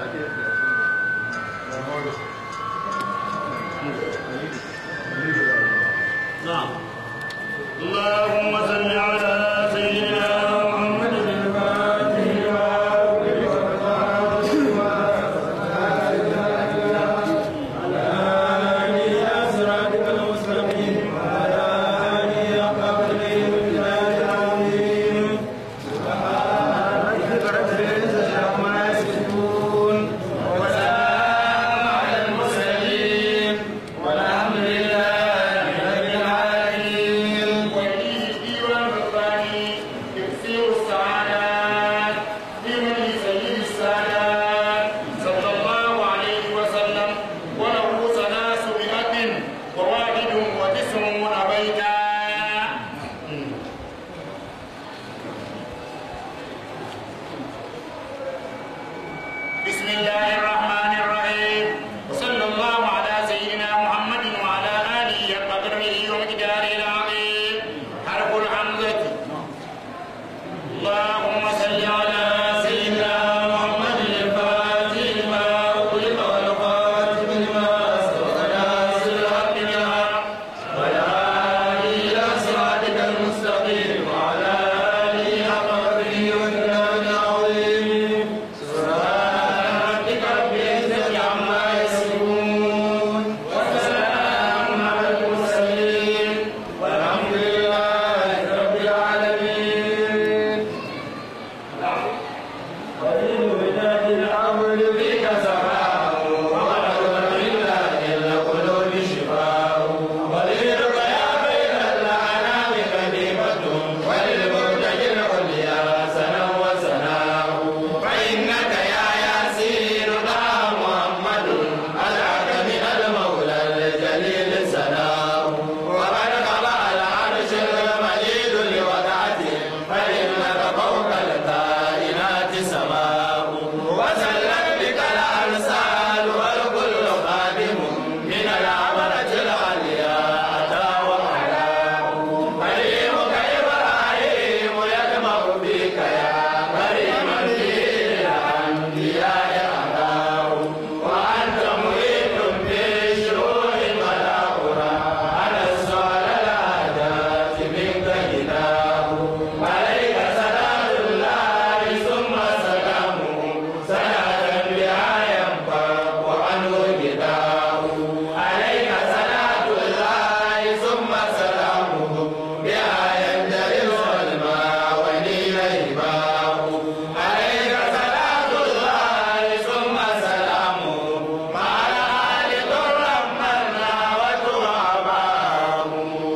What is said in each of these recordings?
نعم اللهم صل على سيدنا محمد الفاتح لما وليه الديوان الرباني يكثير السعادات في مجلس سيد السادات صلى الله عليه وسلم وله ثلاث مئة وواحد وتسعون بيتا بسم الله الرحمن الرحيم وصلى الله على سيدنا محمد وعلى آله وقدره ومقداره العظيم حرف الحمزة اللهم صل على سيدنا محمد الفاتح لما أغلق والخاتم لما سبق ناصر الحق بالحق وعلى آله إلى صراطك المستقيم وعلى آله حق قدره ومقداره العظيم ربك رب العزة عما يصفون وسلام على المرسلين والحمد لله رب العالمين قليل وداد الأمر بك سماء ومرض إلا إلا قلوب شفاء قليلك يا بين الأنام كلمة وللمرتجي العليا سنا وسناه فإنك يا ياسين لا محمد أدعك من المولى الجليل سناه وقد قضى العرش المجيد لوضعته فإنك فوق الكائنات سماء وسلم بك الأرسال والكل خادم من العبرة العليا أتى وعلاه كريمك إبراهيم يدمع بك يا كريما في الأنبياء أتاه وأنت محيط بشرور ملاؤنا على السؤال العادات منك هداه عليك سلام الله ثم سلامه صلاة بها ينفق عنه غداه عليك صلاة الله ثم سلامه بها ينجلي الظلمى ونيل هباه عليك صلاة الله ثم سلامه مع الآل ضرا منا وتواباه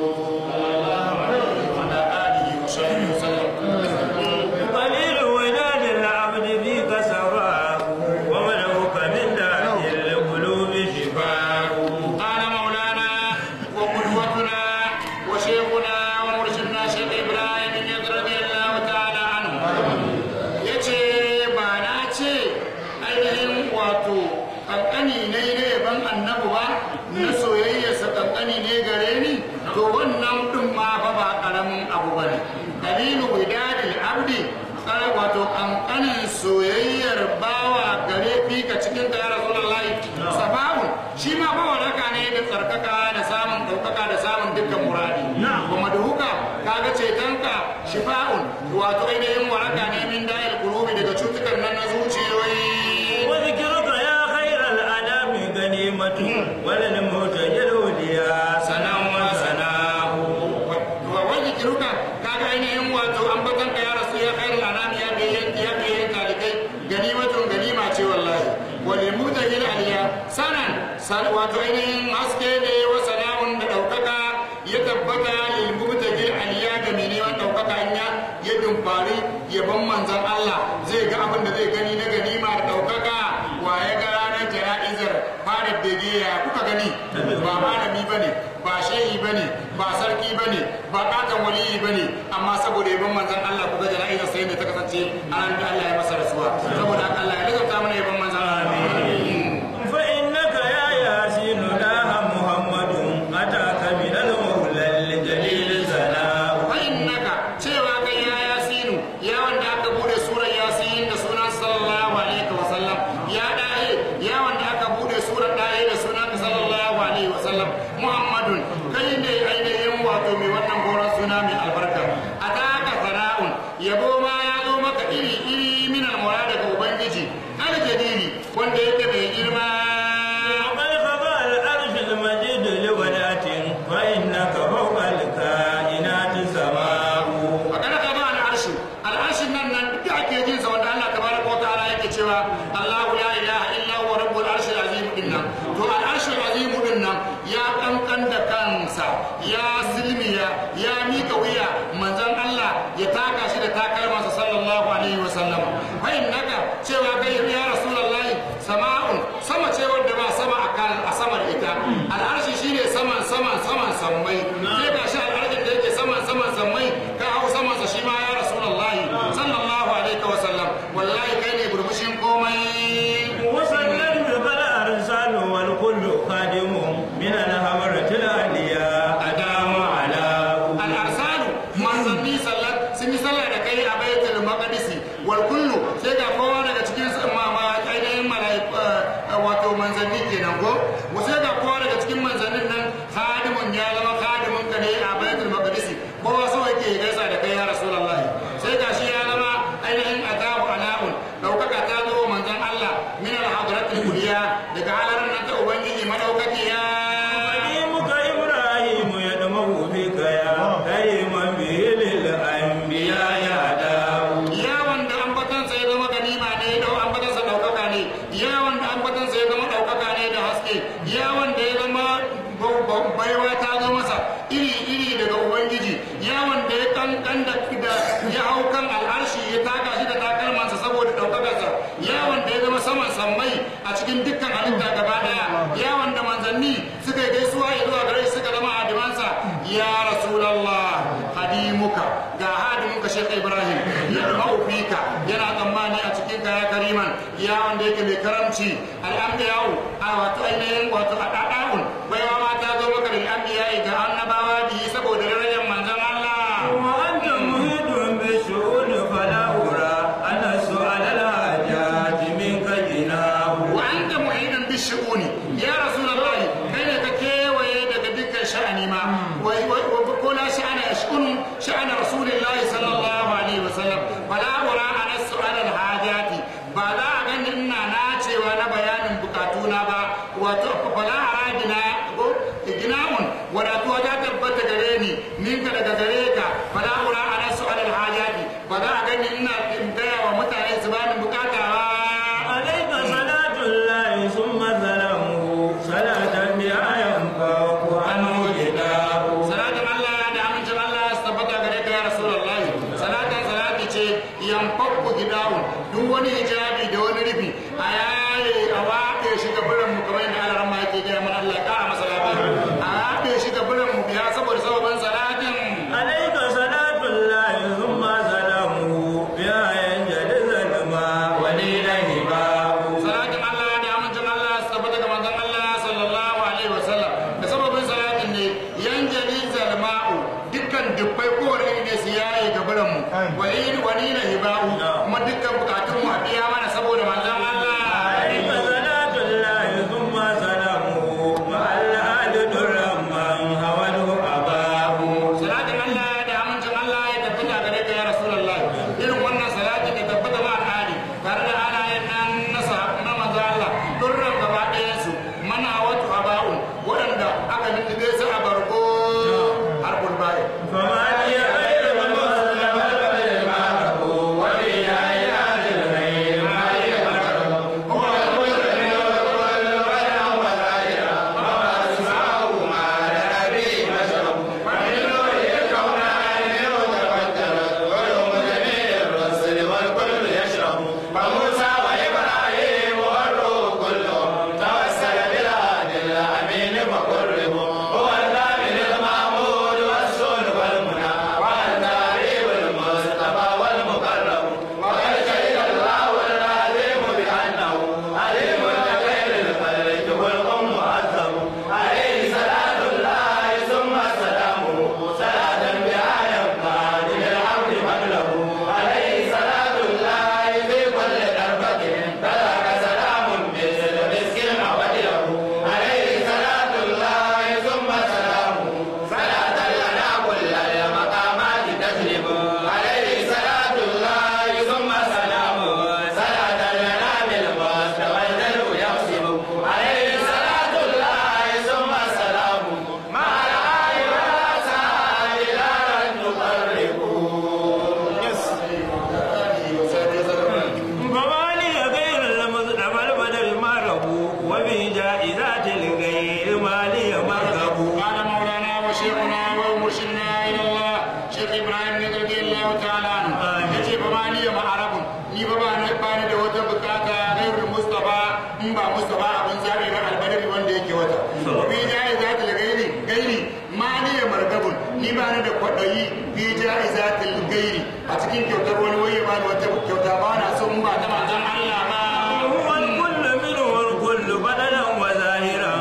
وعلى آله وصحبه وسلم قليل وداد العبد فيك سراه وملوك من داء القلوب شفاء قال مولانا وقدوتنا وشيخنا ومرشدنا شيخ ابراهيم بن رضي الله تعالى عنه yace ba na ce ainihin wato kankani ne na yaban annabi ba na soyayyarsa kankani ne gare ni to wannan din ma fa ba karamin abu bane dalilu widadil abdi kare wato kankanin soyayyar bawa gare fika cikin ta ya rasulullahi sababun shi ma ba waraka ne da tsarkaka da samun ɗaukaka da samun dukkan muradi kuma da huka kaga cetonka shifa'un wato ainihin waraka ne min da'il qulubi daga cutukan nan na zuciyoyi وذكرك يا خير الأنام غنيمة وللمهتج الهديا سنا وسناه wa wani kiruka kaga ainihin wato ambatan ka ya rasu ya khairu anam ya bayyan ya bayyan talikai ganimatun ganima ce wallahi wal mutahil aliya sanan san wato ainihin haske ne wa salamun da daukaka ya tabbata lil mutahil aliya ga mai neman daukaka in ya ya dumfari yabon manzon Allah zai ga abin da zai gani na ganima da daukaka wa ya ga ranar jana'izar fara bege ya kuka gani ba malami bane ba shehi bane ba sarki bane ba katon waliyi bane amma saboda yabon manzon Allah kuka jana'izar sai ne ta kasance a ran da Allah ya masa rasuwa saboda haka Allah ya lissafta mana yabon manzon Allah فإنك يا ياسين داه محمد أتاك من المولى الجليل سناه fa innaka cewa kai ya yasinu ya wanda aka bude surar yasin da sunan sallallahu alaihi wa sallam ya da Allahu la ilaha illa huwa rabbul arshil azim dinnan to al arshil azim dinnan ya kankan da kansa ya silmiya ya mika wuya manzon Allah ya taka shi da takalmansa sallallahu alaihi wa sallama fa innaka cewa kai ya rasulullahi sama'un sama ce wadda ba sama a kan a sama da ita al'arshi shine saman saman saman sammai sai ga shi al'arshin da yake saman saman sammai ka hau saman sa shi ma ya rasulullahi sallallahu alaihi wa sallam wallahi kai ne burbushin komai وسلم بل أرسال والكل خادم من الهمرة العليا أدام على al'arsalu manzanni sallat sun yi sallah da kai a baitul maqdisi wal kullu sai ga kowa daga cikin su ma ma ainihin malaiku wato manzanni kenan ko sai ga kowa daga cikin manzannin nan khadimun ya zama khadimun ka ne a baitul maqdisi kowa so yake gaisa da kai ya rasulullahi sai ga shi ya zama ainihin adabu ala'un daukaka ta zo wa manzon Allah min al-hadratil kuliya daga halarar nan ta ubangiji madaukakiya قديمك إبراهيم يدمه بك يا كريما به للأنبياء يداه ya wanda ambatansa ya zama ganima ne dau ambatansa daukaka ne ya wanda ambatansa ya zama daukaka ne da haske ya wanda ya zama ba- ba- baiwa ta zo masa iri iri daga ubangiji ya wanda ya kankan da da ya hau kan al'arshi ya taka shi da takalmansa saboda daukakarsa ya wanda ya zama saman sammai a cikin dukkan halitta gaba daya ya wanda manzanni suka yi gaisuwa ya zuwa gare shi suka zama hadimansa ya rasulallah hadimuka ga hadimuka shekha ibrahim ya fika yana tsammani a cikin kaya kariman ya wanda yake mai karamci al'ambiyawu a wato ainihin wato a ɗaɗa'un baiwa ma ta zo maka da al'ambiyayi ga annabawa biyu saboda darajar manzon Allah وأنت محيط بالشؤون فلا أرى أن سؤال الحاجات منك جناه wa anta mu'idan bi shu'uni ya rasulullahi kai ne ka kewaye daga dukkan sha'ani ma wa wa ko la sha'ana yash'un sha'ana rasulillahi sallallahu alaihi wasallam fala ura ana su'al al hajati ba za a gani ina na cewa na bayanin bukatuna ba wato fala aradina ko gina'un wadatuwa ta tabbata gare ni ninka daga gare ka fala ura ana su'al al hajati ba za a gani ina gaya wa mutane su bani bukata ba عليك صلاة الله ثم سلامه صلاة بها ينفع عنه جداه salatin Allah da amincin Allah su tabbata gare ka ya Rasulullahi salatin salati ce yanfakku gidawun duk wani hijabi da wani rufi a yaye a waƙe shi ga biran mu kamar yadda Allah ma yake gaya mana in ba mustafa abin zabi ba albadari wanda yake wata fi ja'izatil gairi gairi ma ni ya margabun ni ba ni da kwaɗayi fi ja'izatil gairi a cikin kyautar wani waye ba ni wata kyauta ba na so in ba ta manzon Allah ba هو الكل منه الكل بدلا وظاهرا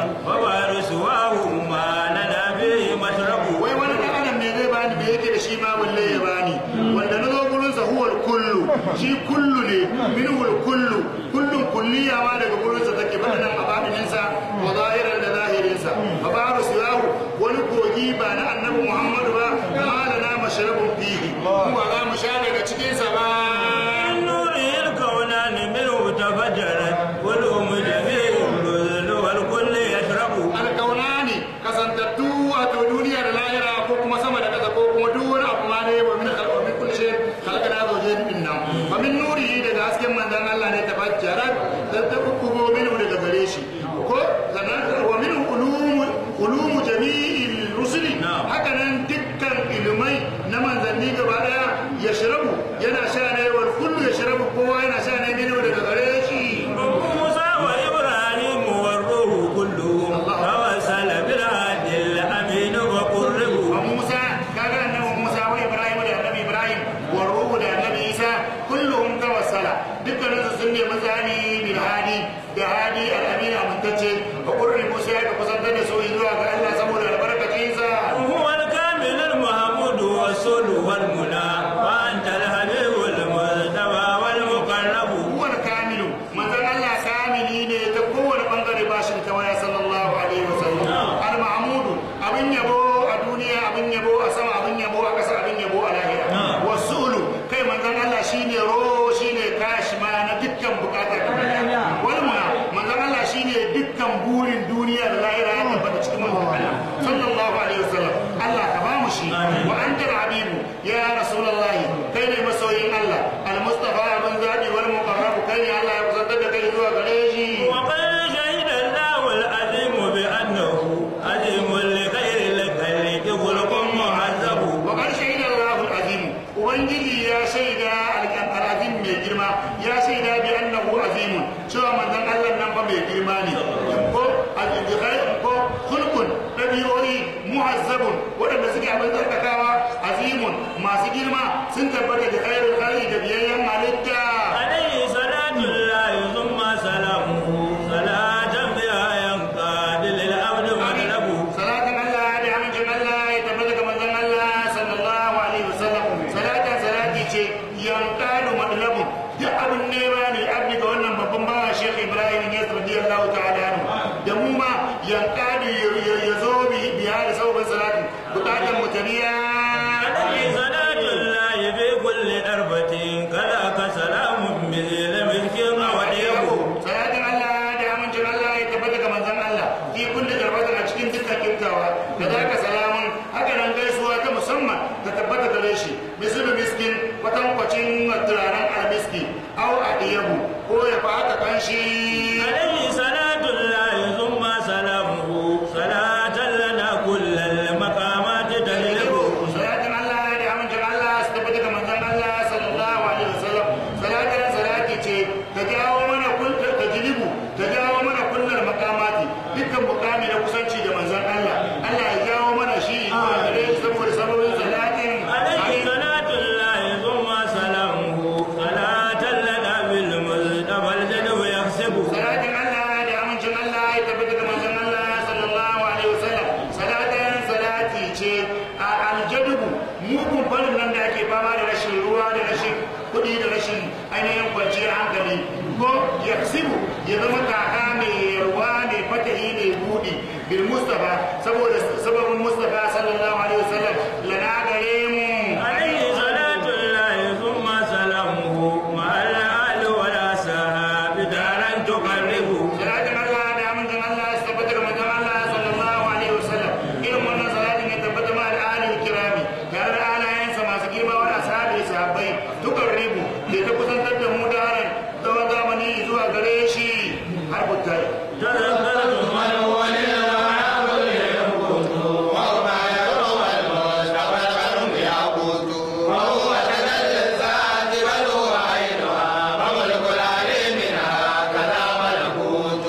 ووارثه ما لنا فيه مشرب wai wani ɗan adam ne zai bani me yake da shi ma balle ya bani wanda na zo gurin sa huwal kullu shi kullu ne minhul kullu kullun kulliya ma daga gurin sa take bada nan abadinin sa wa zahiran da zahirin sa babaru siyahu wani kogi ba na annabi muhammadu ba malana mashrabun fihi kuma za mu sha daga cikin sa ba من نوره الكونان منه تفجرت قلوب جميع الرذل والكل يشرب alkaunani kasantattu wato duniya da lahira ko kuma sama da ƙasa ko kuma duk wani abu ma ne wa min khalqa min kulli shay khalaqna zawjayn min nan wa min nurihi daga hasken manzon Allah ne tafajjarat da ta kugo minhu daga gare shi ko sannan wa min ulum ulum jami'il rusuli haka nan dukkan ilmai na manzanni gaba daya yashrabu yana sha ne wal kullu yashrabu kowa yana sha ne minhu daga gare shi موسى وإبراهيم والروح كلهم توسل بالهادي الأمين وقربوا wa Musa kaga annabi Musa wa Ibrahim da annabi Ibrahim wa Ruhu da annabi Isa kulluhum tawassala dukkanin su sun nemi zani bil hadi da hadi al-amin amintacce wa qurri Musa ya kusantar da su zuwa ga Allah saboda albarkacin sa هو الكامل المحمود والسل والمنى وأنت الحبيب المجتبى والمقرب huwa al-kamilu manzon Allah kamili ne ta kowane bangare ba shi ta waya sallallahu alaihi wasallam al-mahmud abin yabo a duniya abin yabo a sama abin yabo a ƙasa abin yabo a lahira wasulu kai manzon Allah shine ro shine kashi ma na dukkan bukata wal muna manzon Allah shine dukkan burin duniya da lahira ya tabbata cikin manzon Allah sallallahu alaihi wasallam Allah ka ba mu shi wa anta al-habibu ya rasulullahi kai ne masoyin Allah al-mustafa abin zabi wal muqarrab kai ne Allah ya kusantar da kai zuwa gare shi وقد شهد الله العظيم بأنه عظيم لغير الخلق خلق مهذب وقد شهد الله العظيم ubangiji ya shaida al'azim mai girma ya shaida bi annahu azimun cewa manzon Allah nan fa mai girma ne ko al-ibghai ko khulqun dabi'o'i muhazzabun wadanda suke abin tsarkakawa azimun masu girma sun tabbata da khairul khalqi da biyayyen halitta عليه صلاة الله ثم سلامه صلاة بها ينقاد للعبد مطلب salatin Allah da amincin Allah ya tabbata ga manzon Allah sallallahu alaihi wasallam salatin salati ce yanqalu madlabun duk abin nema ne abdi ga wannan babban bawa Sheikh Ibrahim ya radiyallahu ta'ala anhu da mu ma yanqalu ya zo bi biya da sabon salatin bukatan mutaniya عليه صلاة الله في كل دربة كذاك سلام مثل ملك وديب salatin Allah da amincin Allah ya tabbata ga manzon Allah fi kulli darbatin a cikin dukkan kiftawa da zaka salamun haka nan gaisuwa ta musamman ta tabbata gare shi misali miskin kwatankwacin turaren almiski au adiyabu ko ya fata kanshi عليه صلاة الله ثم سلامه صلاة لنا كل المقامات تجلب salatin Allah da amincin Allah su tabbata ga manzon Allah sallallahu alaihi wasallam salatin salati ce ta jawo mana kun ta jilibu ta jawo mana kullal makamati dukkan mukami na kusanci da manzon Allah Allah ya jawo mana shi zuwa gare shi saboda sababin salatin عليه صلاة الله ثم سلامه صلاة لنا بالمصطفى الجدو يحسب salatin Allah da amincin Allah ya tabbata ga manzon Allah sallallahu alaihi wasallam salatin salati ce a aljadubu mugun farin nan da ake fama da rashin ruwa da rashin kuɗi da rashin ainihin kwanciyar hankali ko yaksibu ya zama kaka mai ruwa mai fatahi mai buɗi bil mustafa saboda sababin mustafa sallallahu alaihi wasallam lana gare mu عليه صلاة الله ثم سلامه مع الآل والأصحاب دارا تقرب salatin Allah da amincin Allah su tabbata ga manzon Allah sallallahu alaihi wasallam irin wannan salatin ya tabbata ma da alil kirami tare da alayensa masu girma wa ashabi sahabbai dukan ribu da ta kusantar da mu da haran tsawon zamani zuwa gare shi har butai تذكرت من هو للوعاب يمكث وما يروى المصطفى القلب يعبد وهو تجلى الذات بل هو عينها وملك العليم منها كذا ملكوت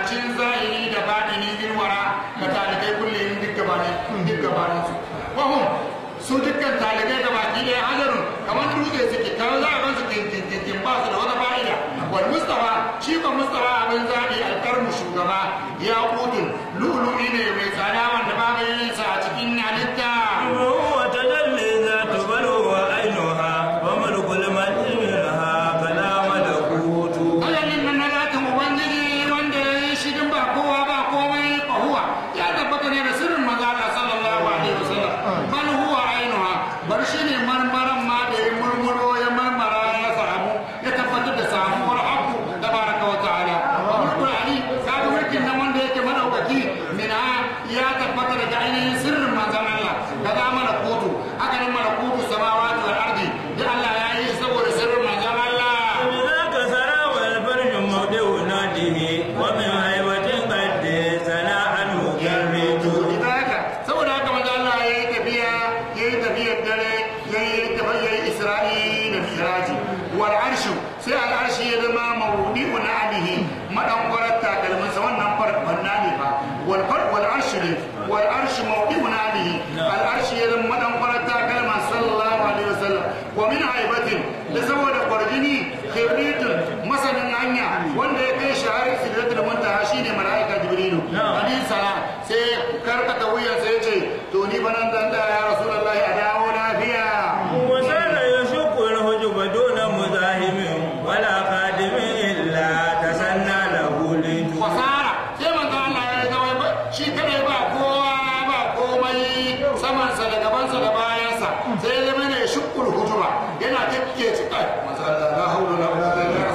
magabacin zahiri da baɗini bin wara ga talibai kullum duk gabanin duk gabanin su wahum su dukkan talibai ga baki ɗaya hajarun kamar dutse suke kamar za a gansu kinkin ba su da wata fa'ida wal mustafa shi ko mustafa abin zaɓi alkarmu shugaba ya kudin lu'lu'i ne mai tsada wanda babu yin sa a cikin halitta هو تجلي ذات بلوى عينها وملك الملك منها فلا ملكوت Alamin nan na zatin Ubangiji wanda ya yi shi din ba kowa ba komai huwa ya tabbata ne da sirrin maza Allah sallallahu alaihi wasallam bal huwa ainuha bar shi ne marmaran ma da ya murmuro ya marmara ya samu ya tabbatar da samuwar haku tabaraka wa ta'ala mulkul ali kaga mulkin nan wanda yake madaukaki mina ya tabbata daga ainihin sirrin manzon Allah kaza mana kutu haka nan mana kutu samawati wal ardi da Allah ya yi saboda sirrin manzon Allah بذاك سرى والفرج موضع ناده ومن هيبة قد سنا عنه جريت ita haka saboda haka manzo Allah ya yi tafiya ya yi tafiyar dare ya yi tafiya ya yi Isra'i da Miraji wal arshu sai al arshi ya zama mawdi'un alihi madan kwarar takalmin sa wannan farfanna ne ba wal far wal arshu ne wal arshu mawdi'un alihi al arshi ya zama madan kwarar takalman sallallahu alaihi wasallam wa min haibatin da saboda kwarjini khibritun masanin hanya wanda ya kai shahar sidratul muntaha shine malaika jibrilu hadin salam sai karkata wuya sai ya ce to ni ba nan zan tsaya ya rasulullahi a dawo lafiya وسار يشق الهجب دون مزاحم ولا خادم إلا تسنى له ليت fasara sai manzo Allah ya zama ba shi kadai ba kowa ba komai samansa da gabansa da bayansa sai ya zama ne shukul hujuba yana takke ci kai manzo Allah la haula la quwwata illa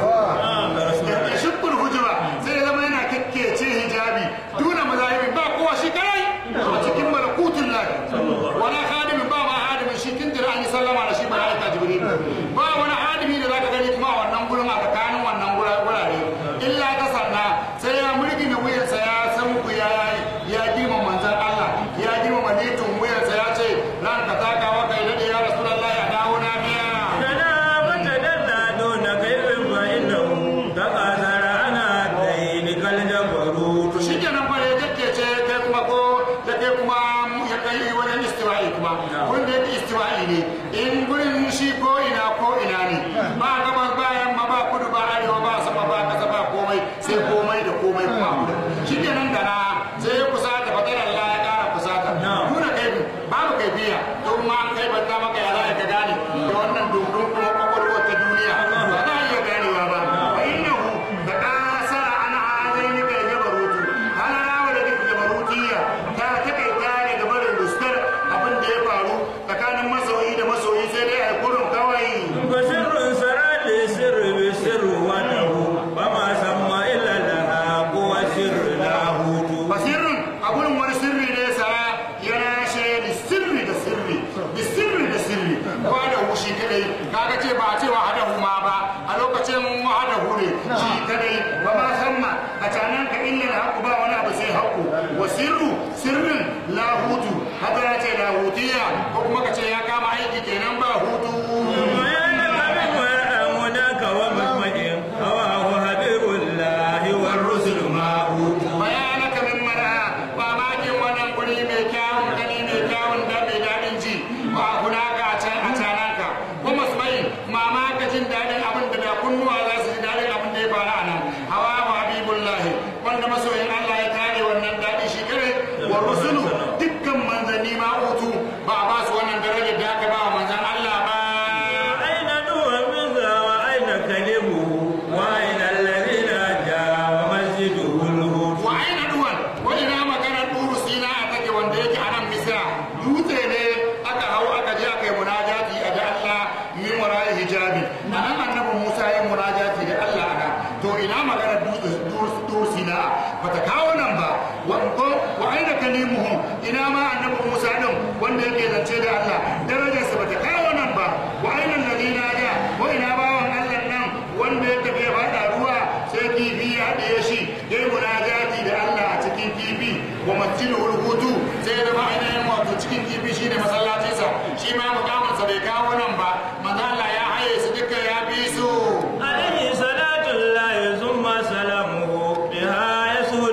billah ya shukul hujuba sai ya zama yana takke ci hijabi duna mazahibi ba kowa shi kadai a cikin malakutun lahi wala khadimin ba ma hadimin shi kin jira an yi sallama da shi malaika jibril ba wani hadimi da zaka gani kuma a wannan gurin a tsakanin wannan gurare illa ta sanna sai ya mulki na wuyansa ya san ku ya ya girma manzon Allah ya girma manitin wuyansa ya ce ran ka taka wa kai dade ya rasulullahi a dawo na biya تنا وتدلى دون كيف فإنه تقاثر أنا دينك الجبروت to shi kenan fa ya jakkece kai kuma ko da kai kuma ya kai wajen istiwa'i kuma wanda yake istiwa'i ne in gurin shi ko ina ko ina ne ba gabas ba yamma ba kudu ba arewa ba sama ba kasa ba komai sai komai da komai kuma a gurin shi kenan da na sai ya kusata fatar Allah ya kara kusata nuna kai babu kaifiya to ma an kai banta maka ya za ka gane da wannan dundun kuma kwakwalwa ta duniya ba za a iya ganewa ba wa innahu da kasara an hazaini kai jabarutu hana rawa da duk jabarutiya ta takaita ne ga barin ruskar abin da ya faru tsakanin masoyi da masoyi sai dai a kurin kawai فسر سرى للسر بالسر وله وما سمى إلا لها قوى سر لاهوت basirin a gurin wani sirri ne sara yana she da sirri da sirri da sirri da sirri ba da hushi kadai kaga ce ba a ce wa hada huma ba a lokacin hada hure shi kadai ba ma san ma a canan ka illa da haku ba wani abu sai haku wa sirru sirrin lahutu haka ya ce lahutiya ko kuma ka ce ya kama aiki kenan ba hutu ويا لك من مناك ومسمع هواه حبيب الله والرسل معه bayanaka min mara mamakin wannan guri mai kyawun gani mai kyawun da mai daɗin ji ba hunaka a can a canaka kuma su bai mamaka jin daɗin abin da da kunnuwa za su ji daɗin abin da ya faru a nan hawa wa habibullahi wanda masoyin Allah ya kare wannan daɗi shi kare wa rusulu dukkan manzanni ma utu ba a ba su wannan darajar da aka ba wa manzan Allah ba أين نوح منذا وأين كلمه وأين الذين جاء ومسجده الهود wa aina duwan wani na maganar duru sina a take wanda yake a nan misira dutse ne aka hau aka je aka yi munajati a da Allah min wara'i hijabi a nan annabi Musa ya munajati da Allah a nan to ina maganar dutse duru sina bata kawo nan ba wa ko wa aina kalimuhu ina ma annabi Musa din wanda yake zance da Allah darajarsa bata kawo nan ba wa aina alladina ja wa ina bawan Allah nan wanda ya tafi ya faɗa ruwa sai kifi ya haɗe shi ya yi munajati da Allah a cikin kifi wa masjidu hutu sai ya zama ainihin wato cikin kifi shine masallacinsa shi ma mukamansa bai kawo nan ba manzo Allah ya haye su duka ya bi su عليه صلاة الله ثم سلامه بها يسهل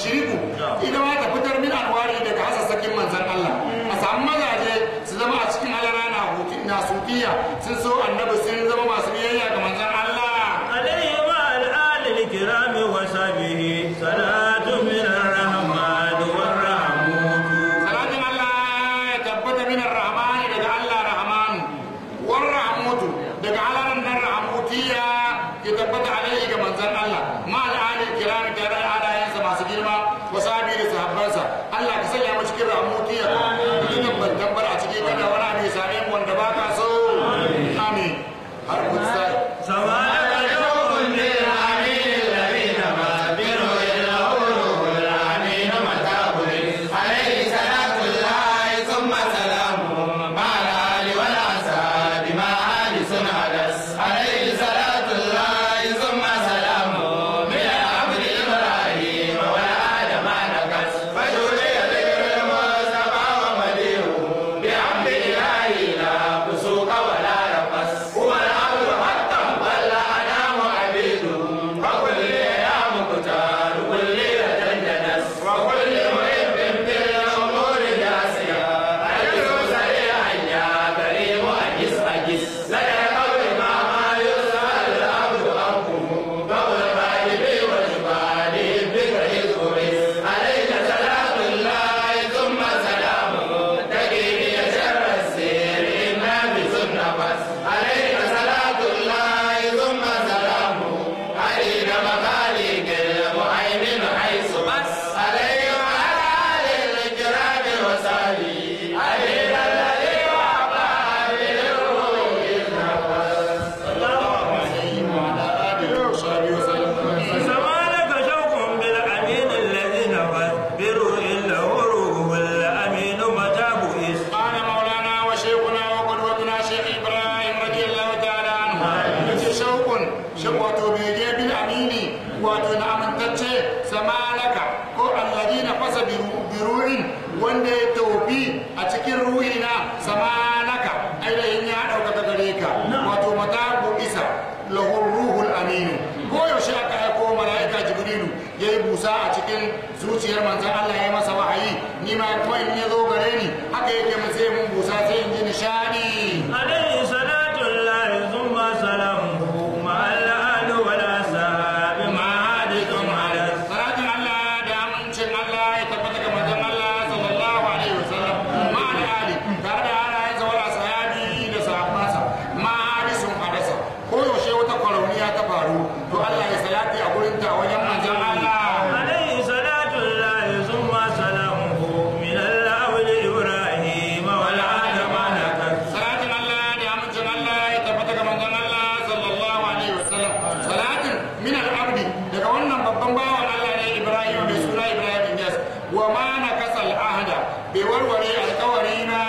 tushriku ita ma ta fitar min anwari daga hasassakin manzon Allah a samu mazaje su zama a cikin alara na hutu na sutiya sun so annabi sun zama masu biyayya ga manzon Allah عليه وعلى الآل الكرام وصحبه صلاة من الرحمن والرحمون salatin Allah ya tabbata min rahmani daga Allah rahman war rahmutu daga alaran nan rahmutiya ya tabbata alaihi ga manzon Allah ma al'alil kiram tare da alayansa masu girma wa sahabi da sahabbansa Allah ka sanya mu cikin rahmutiya dukkan bantan bar a cikin kada wani abu ya same mu wanda baka so amin har kusa سواء يوم للأمين الذين ما بينه إلا أولوه الأمين متابه عليه صلاة الله ثم سلامه مع الآل والأصحاب مع آل سنادس عليه صلاة الله ثم سلامه من العبد إبراهيم والآل ما نكس فجولي ذكر المصطفى ومديه بحمد إلهي لا فسوق ولا رفس هو العبد حقا بل أنام عبيده فكل يا مختار كل يتجنس وكل محب بالأمور جاسيا أجر سريعا يا كريم أجس أجس لك القول ما ما يسأل العبد عنكم فقل غالبي وجبالي بك إذ عليك صلاة الله ثم سلامه تجيني شر السير إنا بسنة بس عليك صلاة الله ثم سلامه عليك مخاليك المهيمن حيث بس عليه وعلى آل الكرام وصحبه عليك الذي وعبى بالروح سمالك شوق بالأمين الذي نفذ بروح إلا وروح الأمين متى بئس قال مولانا وشيخنا وقدوتنا شيخ ابراهيم رضي الله تعالى عنه yace shaukun shi wato bege bil amini wato na amintacce samalaka ko alladina fasa biru'in wanda ya tofi a cikin ruhina samalaka ainihin ya ɗaukaka gare ka wato matabu isa lahur ruhul aminu ko yaushe aka aiko mala'ika jibrilu ya yi busa a cikin zuciyar manzon Allah ya masa wahayi ni ma kuma in ya zo gare ni haka yake mu sai mun busa sai in ji nishadi عليه صلاة الله ثم سلامه مع الآل والأصحاب مع حادث على salatin Allah da amincin Allah ya tabbata ga manzon Allah sallallahu alaihi wasallam ma da ali tare da halayensa wal ashabi da sahabbansa ma hadisun hadasa ko yaushe wata kwarauniya ta faru to Allah ya salati a gurin ta wajen manzon Allah عليه صلاة الله ثم سلامه من الأول إبراهيم والعاد ما نكت salatin Allah da amincin Allah ya tabbata ga manzon Allah sallallahu alaihi wasallam salatin min al-abdi daga wannan babban bawan Allah ne Ibrahim mai suna Ibrahim Inyas wa ma nakasal ahda bai warware alkawari na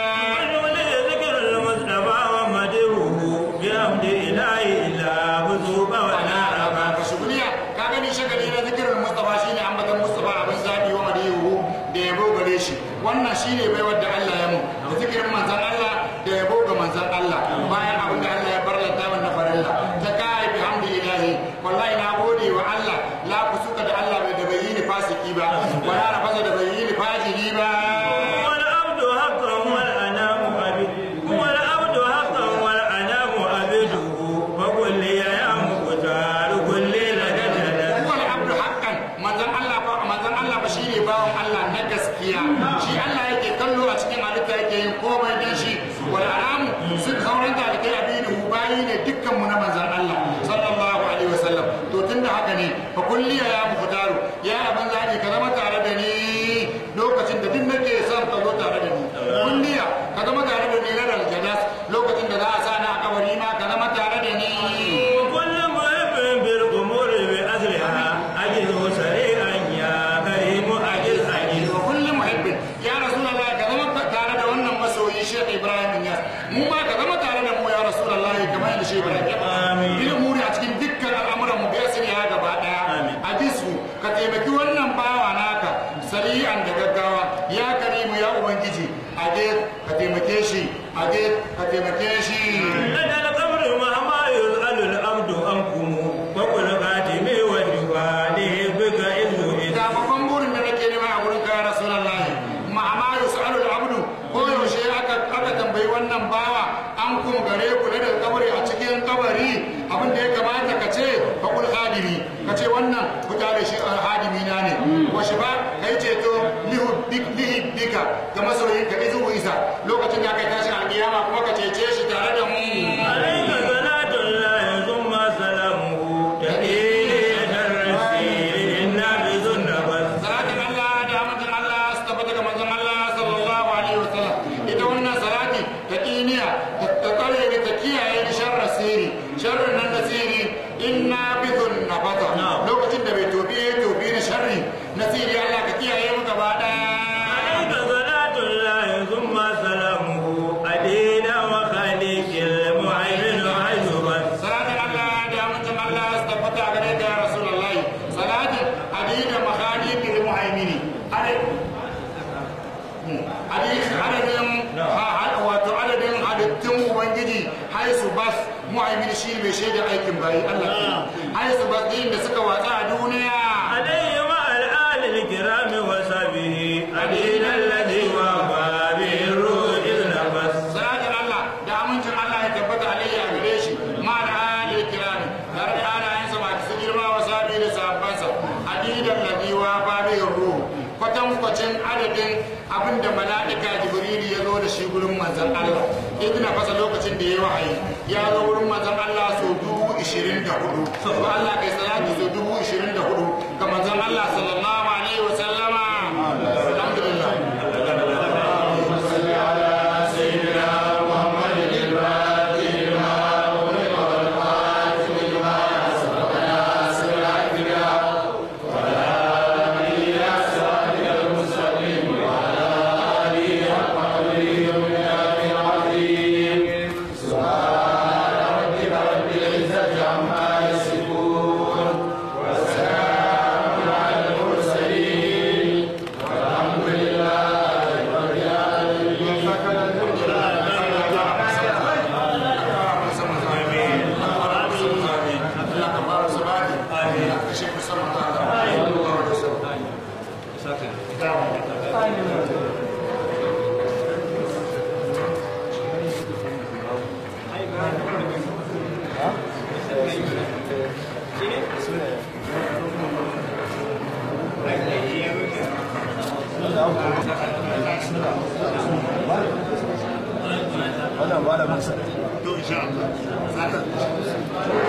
ولي ذكر المصطفى ومدحه بحمد إله إلا بذوب ونار ka shuguniya ka gani shagali na zikirin Mustafa shine ambatan Mustafa abin zabi wa madihu da yabo gare shi wannan shine baiwar da Allah ya mu da zikirin manzon Allah da yabo ga manzon Allah bayan abin da Allah ya barlata wannan farilla ta kai bi hamdillahi wallahi na gode wa Allah la kusuka da Allah bai da bai yi ni fasiki ba wala na fasa da bai yi ni fajiri ba والعبد حقا والأنام عبده والعبد حقا والأنام عبده فقل لي يا مختار كل لدى جلد huwa al-abdu haqqan manzon Allah ba manzon Allah ba shine bawon Allah na gaskiya shi Allah yake kallo a cikin halitta yake yin komai dan shi wal aramu sun sauran da kai abinu bayi ne dukkan mu na manzon Allah sallallahu alaihi wasallam to tunda haka ne fa kulli ya muqtaru ya abin zaki ka zama tare da ni lokacin da duk nake son ka zo tare da ni kulliya ka zama tare da ni na aljanas lokacin da za a sa na a kabari ma ka zama tare da ni وكل محب بالأمور بأجلها أجده سريعا يا كريم أجل أجل wa kullum muhibbin ya rasulullah ka zama tare da wannan masoyi Sheikh Ibrahim Yas mu ma ka zama tare da mu ya rasulullah kamar yadda Sheikh Ibrahim ya Amin. bil umuri a cikin dukkan al'amuran mu bai sani ya gaba daya Amin. hadisu ka taimaki wannan bawa naka sari'an da gaggawa ya karimu ya ubangiji ade ka taimake shi ade ka taimake shi لدى القبر مهما يسأل العبد عنكم وقل خاتمي وجوالي بك إذ إذ ga babban lakum gare ku na daga kabari a cikin kabari abin da ya kamata ka ce faƙul hadimi ka ce wannan fita da shi hadimi na ne wa shi ba ka yi ceto lihibbika ga masoyin ka izu isa lokacin da aka yi tashin alƙiyama kuma ka cece shi tare da mu عليك صلاة الله ثم سلامه تهيئ الرسيل النافذ النفس salatin Allah da amincin Allah su tabbata ga manzon Allah sallallahu alaihi wasallam ita wannan salati ta kiniya ta tsare ni ta kiyaye ni sharra sirri sharrin nan na sirri inna bidun nabata lokacin da bai tobi ya tobi ni sharri na sirri Allah ka kiyaye mu gaba daya عليك صلاة الله ثم سلامه أدينا وخليك المعين حيث بس salatin Allah da amincin Allah su tabbata gare ka ya rasulullahi salatin adida makhaliqil muhaimini adadin wato adadin halittun ubangiji haisu bas mu'aimin shi mai shaida aikin bayi Allah haisu bas din da suka watsa a duniya عليه مع الآل الكرام وصحبه أدينا الذي وفى به الروح إذ نفس salatin Allah da amincin Allah ya tabbata alayhi a gare shi ma da ali kirami tare da alayensa masu girma wa sabi da sahabbansa adidan ladhi wa babi ruh kwatan kwacin adadin abin da mala'ika jibril ya zo da shi gurin manzon Allah idina fasa lokacin da ya wahayi ya zo gurin manzon Allah so dubu ishirin da hudu to Allah kai salatu so dubu ishirin da hudu ga manzon Allah sallallahu alaihi wa sallama alhamdulillah Allah ka ba su bani Allah ka shi musamman Allah wannan malamin sa to insha Allah